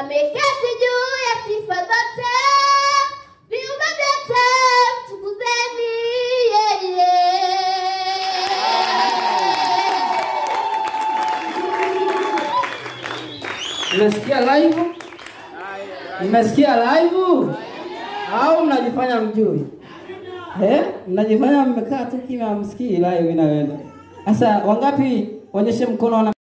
ameketi juu ya sifa zote, viumbe vyote mtukuzeni yeye. Mmesikia live? Mmesikia live? Au mnajifanya mjui? Eh? Mnajifanya mmekaa tu kimya msikii live inayoenda. Sasa wangapi waonyeshe mkono wana